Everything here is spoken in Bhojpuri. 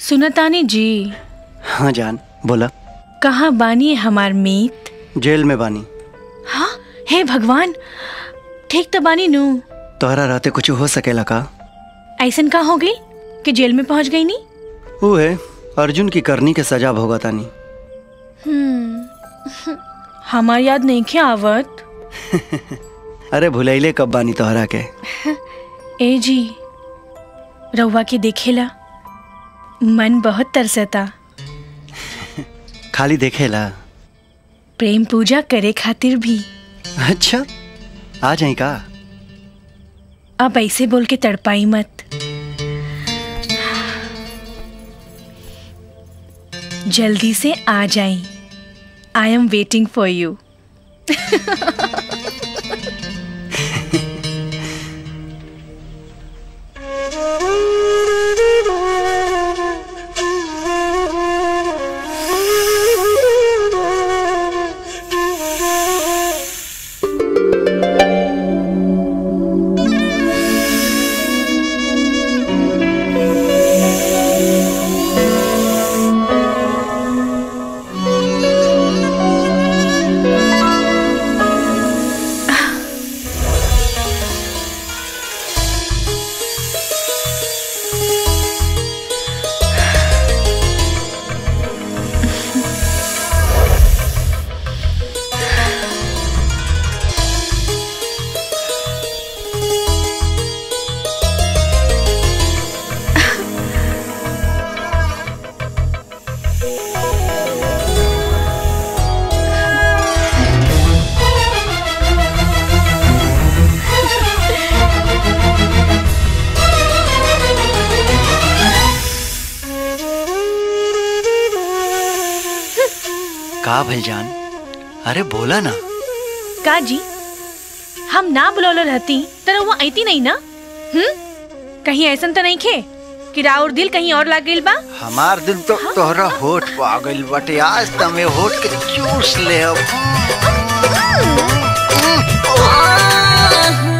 सुनतानी जी हाँ जान बोला कहाँ बानी हमार मीत जेल में बानी हाँ हे भगवान ठीक तो बानी नू तोहरा रहते कुछ हो सकेला का ऐसन का हो गई कि जेल में पहुंच गई नी वो है अर्जुन की करनी के सजा भोगतानी हम्म हमार याद नहीं क्या आवत अरे भुलैले कब बानी तोहरा के ए जी रउआ के देखेला मन बहुत तरसता खाली देखेला प्रेम पूजा करे खातिर भी अच्छा आ जाई का अब ऐसे बोल के तड़पाई मत जल्दी से आ जाई I am waiting for you का भइल जान अरे बोला ना का जी हम ना बुलौलो रहती तो वो ऐती नहीं ना हम्म कहीं ऐसन तो नहीं खे कि राउर दिल कहीं और लाग गइल बा हमार दिल तो तोहरा होठ पा गइल बटे आज तमे होठ के चूस ले अब आह!